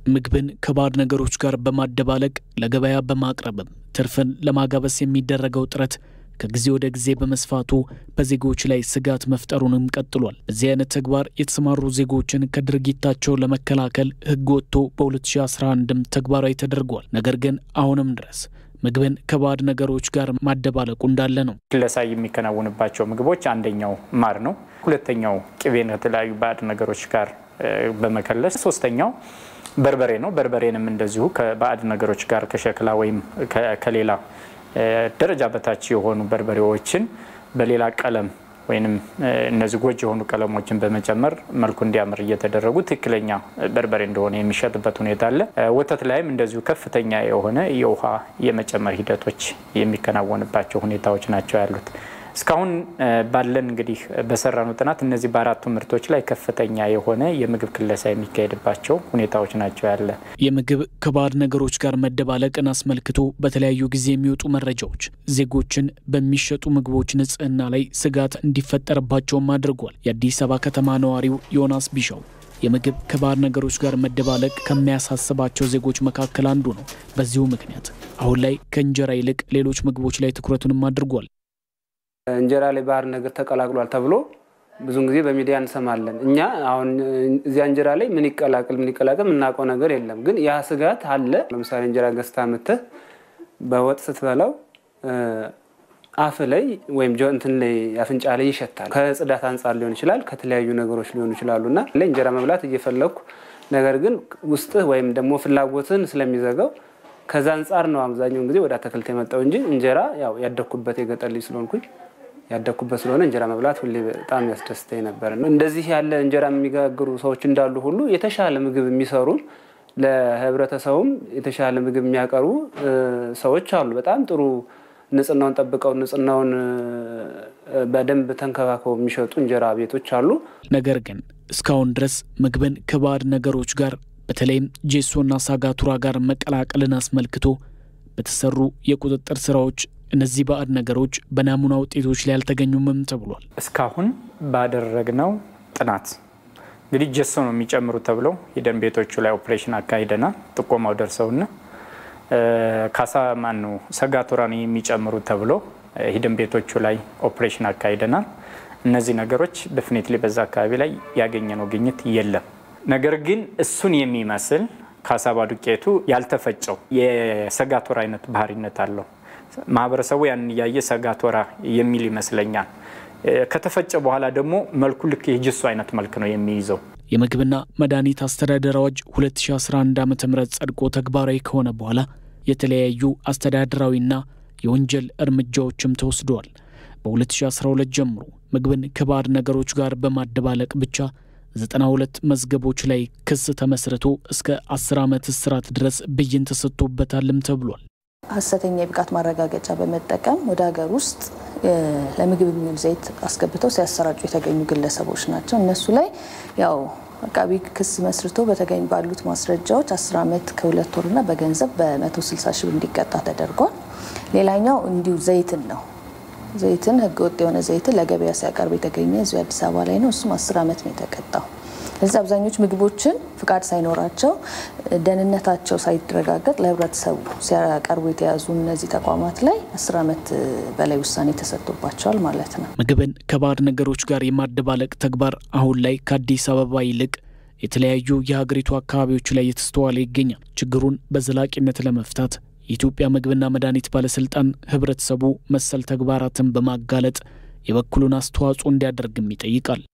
ምግብን ከባዕድ ነገሮች ጋር በማደባለቅ ለገበያ በማቅረብም ትርፍን ለማጋበስ የሚደረገው ጥረት ከጊዜ ወደ ጊዜ በመስፋቱ በዜጎች ላይ ስጋት መፍጠሩንም ቀጥሏል። በዚህ አይነት ተግባር የተሰማሩ ዜጎችን ከድርጊታቸው ለመከላከል ሕግ ወጥቶ በ2011ም ተግባራዊ ተደርጓል። ነገር ግን አሁንም ድረስ ምግብን ከባዕድ ነገሮች ጋር ማደባለቁ እንዳለ ነው። ክለሳ የሚከናወንባቸው ምግቦች አንደኛው ማር ነው። ሁለተኛው ቅቤን ከተለያዩ ባዕድ ነገሮች ጋር በመከለስ ሶስተኛው በርበሬ ነው። በርበሬንም እንደዚሁ ከባዕድ ነገሮች ጋር ከሸክላ ወይም ከሌላ ደረጃ በታች የሆኑ በርበሬዎችን በሌላ ቀለም ወይም እነዚህ ጎጂ የሆኑ ቀለሞችን በመጨመር መልኩ እንዲያምር እየተደረጉ ትክክለኛ በርበሬ እንደሆነ የሚሸጥበት ሁኔታ አለ። ወተት ላይም እንደዚሁ ከፍተኛ የሆነ የውሃ የመጨመር ሂደቶች የሚከናወንባቸው ሁኔታዎች ናቸው ያሉት። እስካሁን ባለን እንግዲህ በሰራነው ጥናት እነዚህ በአራቱ ምርቶች ላይ ከፍተኛ የሆነ የምግብ ክለሳ የሚካሄድባቸው ሁኔታዎች ናቸው ያለ። የምግብ ከባዕድ ነገሮች ጋር መደባለቅን አስመልክቶ በተለያዩ ጊዜ የሚወጡ መረጃዎች ዜጎችን በሚሸጡ ምግቦች ንጽህና ላይ ስጋት እንዲፈጠርባቸውም አድርጓል። የአዲስ አበባ ከተማ ነዋሪው ዮናስ ቢሻው የምግብ ከባዕድ ነገሮች ጋር መደባለቅ ከሚያሳስባቸው ዜጎች መካከል አንዱ ነው። በዚሁ ምክንያት አሁን ላይ ከእንጀራ ይልቅ ሌሎች ምግቦች ላይ ትኩረቱንም አድርጓል። እንጀራ ላይ ባዕድ ነገር ተቀላቅሏል ተብሎ ብዙን ጊዜ በሚዲያ እንሰማለን። እኛ አሁን እዚያ እንጀራ ላይ ምን ይቀላቅል ምን ይቀላቅል የምናውቀው ነገር የለም። ግን ያ ስጋት አለ። ለምሳሌ እንጀራ ገዝታ ምትህ በወጥ ስትበላው አፍ ላይ ወይም እንትን ላይ አፍንጫ ላይ ይሸታል። ከጽዳት አንጻር ሊሆን ይችላል፣ ከተለያዩ ነገሮች ሊሆኑ ይችላሉ እና እንጀራ መብላት እየፈለግኩ ነገር ግን ውስጥህ ወይም ደግሞ ፍላጎትን ስለሚዘጋው ከዛ አንጻር ነው አብዛኛውን ጊዜ ወደ አትክልት የመጣው እንጂ እንጀራ ያው ያደግኩበት የገጠር ልጅ ስለሆንኩኝ ያደግኩበት ስለሆነ እንጀራ መብላት ሁሌ በጣም ያስደስተኝ ነበር። እንደዚህ ያለ እንጀራ የሚጋግሩ ሰዎች እንዳሉ ሁሉ የተሻለ ምግብ የሚሰሩ ለህብረተሰቡም የተሻለ ምግብ የሚያቀርቡ ሰዎች አሉ። በጣም ጥሩ ንጽህናውን ጠብቀው ንጽህናውን በደንብ ተንከባክበው የሚሸጡ እንጀራ ቤቶች አሉ። ነገር ግን እስካሁን ድረስ ምግብን ከባዕድ ነገሮች ጋር በተለይም ጄሶና ሳጋቱራ ጋር መቀላቀልን አስመልክቶ በተሰሩ የቁጥጥር ስራዎች እነዚህ ባዕድ ነገሮች በናሙና ውጤቶች ላይ አልተገኙምም ተብሏል። እስካሁን ባደረግነው ጥናት እንግዲህ ጀሶ ነው የሚጨምሩ ተብለው ሂደን ቤቶቹ ላይ ኦፕሬሽን አካሂደናል። ጥቆማው ደርሰውና ካሳ ማን ነው ሰጋቱራን የሚጨምሩ ተብሎ ሂደን ቤቶቹ ላይ ኦፕሬሽን አካሂደናል። እነዚህ ነገሮች ደፍኔትሊ በዛ አካባቢ ላይ ያገኘነው ግኝት የለም። ነገር ግን እሱን የሚመስል ካሳባ ዱቄቱ ያልተፈጨው የሰጋቶራ አይነት ባህሪነት አለው። ማህበረሰቡ ያንን እያየ ሰጋቶራ የሚል ይመስለኛል። ከተፈጨ በኋላ ደግሞ መልኩ ልክ የጅሱ አይነት መልክ ነው የሚይዘው። የምግብና መድኃኒት አስተዳደር አዋጅ 2011 ዓ ም ጸድቆ ተግባራዊ ከሆነ በኋላ የተለያዩ አስተዳደራዊና የወንጀል እርምጃዎችም ተወስደዋል። በ2012 ጀምሮ ምግብን ከባዕድ ነገሮች ጋር በማደባለቅ ብቻ 92 መዝገቦች ላይ ክስ ተመስርቶ እስከ 10 ዓመት እስራት ድረስ ብይን ተሰጥቶበታልም ተብሏል። ሀሰተኛ የብቃት ማረጋገጫ በመጠቀም ወደ ሀገር ውስጥ ለምግብ የሚውል ዘይት አስገብተው ሲያሰራጩ የተገኙ ግለሰቦች ናቸው። እነሱ ላይ ያው አቃቢ ክስ መስርቶ በተገኝ ባሉት ማስረጃዎች 10 ዓመት ከሁለት ወርና በገንዘብ በ160 ሺህ ብር እንዲቀጣ ተደርጓል። ሌላኛው እንዲሁ ዘይትን ነው። ዘይትን ህገወጥ የሆነ ዘይትን ለገበያ ሲያቀርብ የተገኘ እዚሁ አዲስ አበባ ላይ ነው። እሱም 10 ዓመት ነው የተቀጣው። እዚህ አብዛኞቹ ምግቦችን ፍቃድ ሳይኖራቸው ደህንነታቸው ሳይረጋገጥ ለህብረተሰቡ ሲያቀርቡ የተያዙ እነዚህ ተቋማት ላይ አስር ዓመት በላይ ውሳኔ ተሰጥቶባቸዋል ማለት ነው። ምግብን ከባዕድ ነገሮች ጋር የማደባለቅ ተግባር አሁን ላይ ከአዲስ አበባ ይልቅ የተለያዩ የሀገሪቱ አካባቢዎች ላይ እየተስተዋለ ይገኛል። ችግሩን በዘላቂነት ለመፍታት የኢትዮጵያ ምግብና መድኃኒት ባለስልጣን ህብረተሰቡ መሰል ተግባራትን በማጋለጥ የበኩሉን አስተዋጽኦ እንዲያደርግም ይጠይቃል።